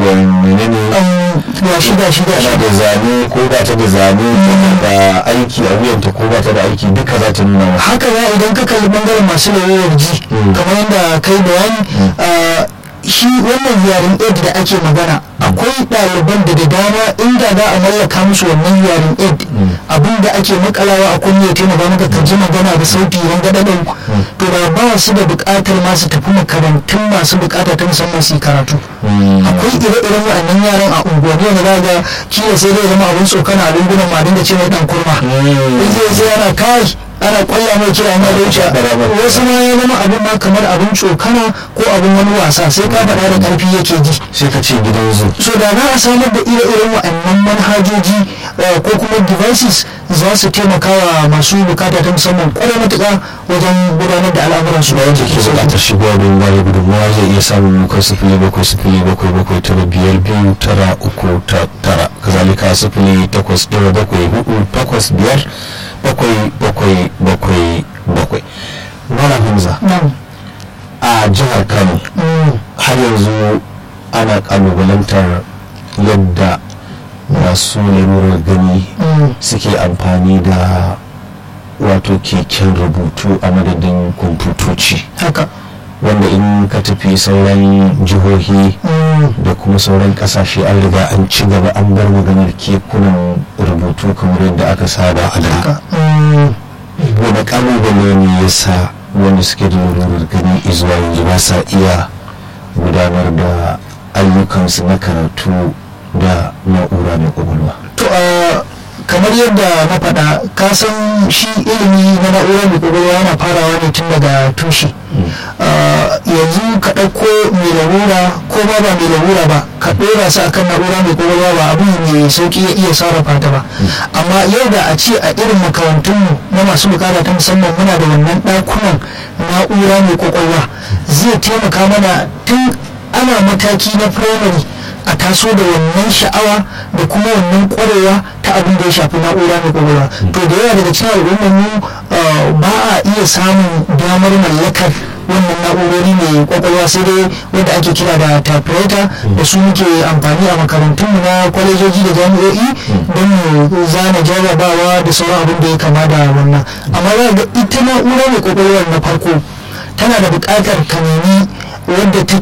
menene ya shida shida tana da zane ko ba ta da zane tana da aiki a wuyanta ko ba ta da aiki duka za ta nuna maka haka ya idan ka kalli bangaren masu lauyar ji kamar yadda kai bayani ah, shi wannan yaren aid da ake magana akwai ɗaliban da da dama inda za a mallaka musu wannan yaren aid abin da ake makalawa a kunne ya taimaka maka ka ji magana da sauti ran gaɗaɗin to da ba su da buƙatar ma su tafi makarantun masu buƙata ta musamman su yi karatu akwai ire-iren waɗannan yaran a unguwanni wanda za ga kila sai dai zama abin tsokana a lungunan ma dinga ce mai ɗan kurma in zai zai ana kai ana kwalla mai kira na wuce wasu ma ya zama abin ma kamar abin tsokana ko abin wani wasa sai ka faɗa da ƙarfi yake ji sai ka ce gidan zu so da za a samar da ire-iren waɗannan manhajoji eh, ko kuma devices za su taimaka wa masu bukata ta musamman kwarai matuƙa wajen gudanar da al'amuransu da wanda ke bukatar shigowa don bada gudunmawa zai iya samun bakwai sifili bakwai sifili bakwai bakwai tara biyar biyu tara uku ta tara kazalika sifili takwas ɗaya bakwai hudu takwas biyar bakwai bakwai bakwai bakwai Malam Hamza nan a jihar Kano mm, har yanzu ana kalubalantar yadda masu lalurar gani mm, suke amfani da wato keken rubutu a madadin kwamfutoci haka wanda in ka tafi sauran jihohi mm, da kuma sauran kasashe an riga an ci gaba an bar maganar kekunan rubutu kamar yadda aka saba a da haka mm, wani kalubale ne ya sa wanda suke da lalurar gani izuwa yanzu ba sa iya gudanar da ayyukansu na karatu da na'ura mai kwakwalwa to a kamar yadda na faɗa ka san shi ilimi na na'ura mai kwakwalwa yana farawa ne tun daga tushe Ah, yanzu ka ɗauko mai larura ko ba ba mai larura ba ka ɗora su akan na'ura mai kwakwalwa ba abu mai sauki ya iya sarrafa ta ba amma yau da a ce a irin makarantunmu na masu bukata ta musamman muna da wannan ɗakunan na'ura mai kwakwalwa zai taimaka mana tun ana mataki na firamare a taso da wannan sha'awa da kuma wannan kwarewa ta abin da ya shafi na'ura mai kwakwalwa to da yawa daga cikin al'ummar mu ah, ba a iya samun damar mallakar wannan na'urori mai kwakwalwa sai dai wanda ake kira da typewriter da su muke amfani a makarantunmu na kwalejoji da jami'o'i don mu zana jarrabawa da sauran abin da ya kama da wannan amma za ga ita na'ura mai kwakwalwar na farko tana da buƙatar ka nemi wadda take